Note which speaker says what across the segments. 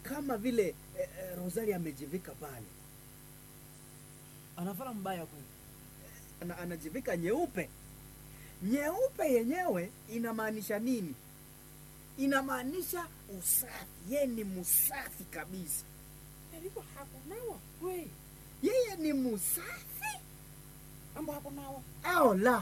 Speaker 1: kama vile eh, eh, Rosali amejivika pale
Speaker 2: Anavala mbaya kweli.
Speaker 1: ana, anajivika nyeupe. Nyeupe yenyewe inamaanisha nini? Inamaanisha usafi, yeye ni msafi kabisa,
Speaker 3: Nilikuwa hakunawa kweli.
Speaker 1: yeye ni msafi
Speaker 3: Ambo hakunawa.
Speaker 1: au la?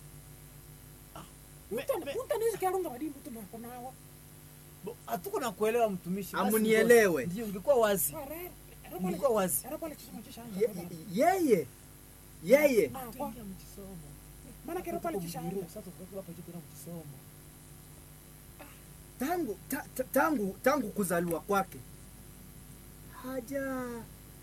Speaker 2: Me-
Speaker 3: Mtu
Speaker 2: me-
Speaker 3: mtu anaweza kalonga wadi mtu na hakunawa.
Speaker 2: bo- Hatuko na kuelewa mtumishi. Basi
Speaker 1: Amunielewe.
Speaker 2: ndio- Ndio ungekuwa wazi.
Speaker 3: Parere.
Speaker 2: Ungekuwa wazi.
Speaker 3: Era pale chisoma chishanga.
Speaker 1: Ye, yeye yeye
Speaker 3: Ah, kwa.
Speaker 2: Tuingia mchisomo.
Speaker 3: Maana kero pale chishanga.
Speaker 2: Sasa tukakuwa hapa juu mchisomo.
Speaker 1: tangu ta, ta, tangu tangu kuzaliwa kwake haja ha-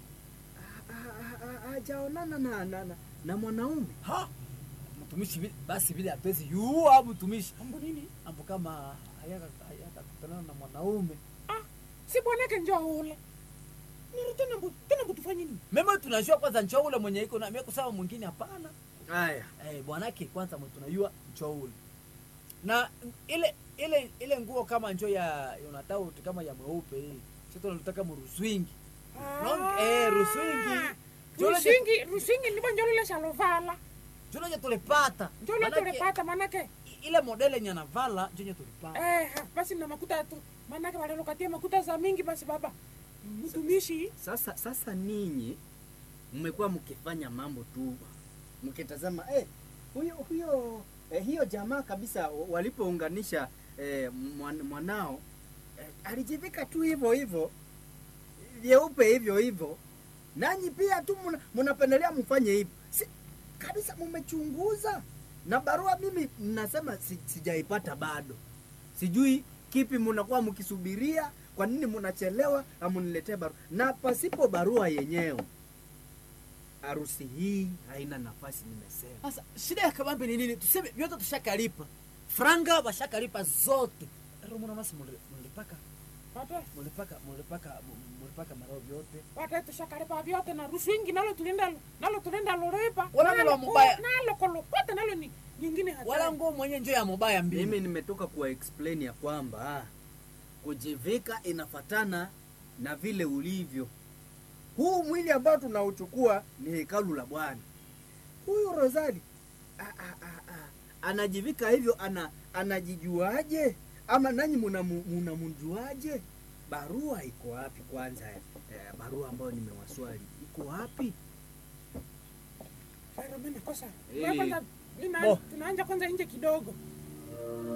Speaker 1: ha- ha- hajaonana na, na, na, na mwanaume
Speaker 2: Ha? Mtumishi vile basi vile apezi yua mtumishi.
Speaker 3: Ambo nini?
Speaker 2: Ambo kama hayaka hayaka kutana na mwanaume.
Speaker 3: Si bwanake njoo ule. Niri tena mbu tena mbu tufanye nini?
Speaker 2: Mema tunajua kwanza njoo ule mwenye iko na mimi kusema mwingine hapana.
Speaker 1: haya
Speaker 2: Eh, bwanake kwanza mwe tunajua njoo ule. Na ile ile ile nguo kama njoo ya Yonatau kama ya mweupe hii. Sisi tunataka mruswingi. Long eh ruswingi. Njoo ile
Speaker 3: Rusingi, rusingi ndipo njoo lile shalovala.
Speaker 2: njoo ile tulipata.
Speaker 3: Njoo lile
Speaker 2: Manake,
Speaker 3: tulipata manake.
Speaker 2: ile modele yenye anavala njoo ile tulipata.
Speaker 3: Eh, ha, basi na makuta tu. Manake wale lokatia makuta za mingi basi baba. Mtumishi.
Speaker 1: sasa sasa ninyi mmekuwa mkifanya mambo tu mkitazama eh, huyo huyo eh, hiyo jamaa kabisa walipounganisha eh, mwan, mwanao eh, alijivika tu hivyo hivyo vyeupe hivyo hivyo nanyi pia tu muna- mnapendelea mfanye hivyo si, kabisa mmechunguza na barua mimi nasema si, sijaipata bado sijui kipi mnakuwa mkisubiria kwa nini mnachelewa amuniletee barua na pasipo barua yenyewe harusi hii haina nafasi nimesema
Speaker 2: Sasa shida ya kabambe ni nini? Tuseme vyote tushakalipa. Franga washakalipa zote. Ero mwana masi mulipaka
Speaker 3: Pata.
Speaker 2: mulipaka mulipaka mulipaka marao vyote.
Speaker 3: Pata tushakaripa vyote na rusingi nalo tulienda nalo tulienda lorepa.
Speaker 2: Wala
Speaker 3: Nalo
Speaker 2: nalo
Speaker 3: ko-
Speaker 2: mubaya.
Speaker 3: Nalo kolopata nalo ni nyingine hata.
Speaker 2: Wala nguo mwenye njoo ya mobaya mbili.
Speaker 1: mimi nimetoka kuwa explain ya kwamba kujivika inafatana na vile ulivyo huu mwili ambao tunauchukua ni hekalu la bwana huyu rosali a, a, a, a, anajivika hivyo ana anajijuaje ama nanyi munamu- munamjuaje barua iko wapi kwanza eh, barua ambayo nimewaswali iko wapi
Speaker 3: Fara mimi nakosa.
Speaker 1: Eh.
Speaker 3: Wewe kwanza lina-
Speaker 2: Bo.
Speaker 3: tunaanja kwanza nje kidogo.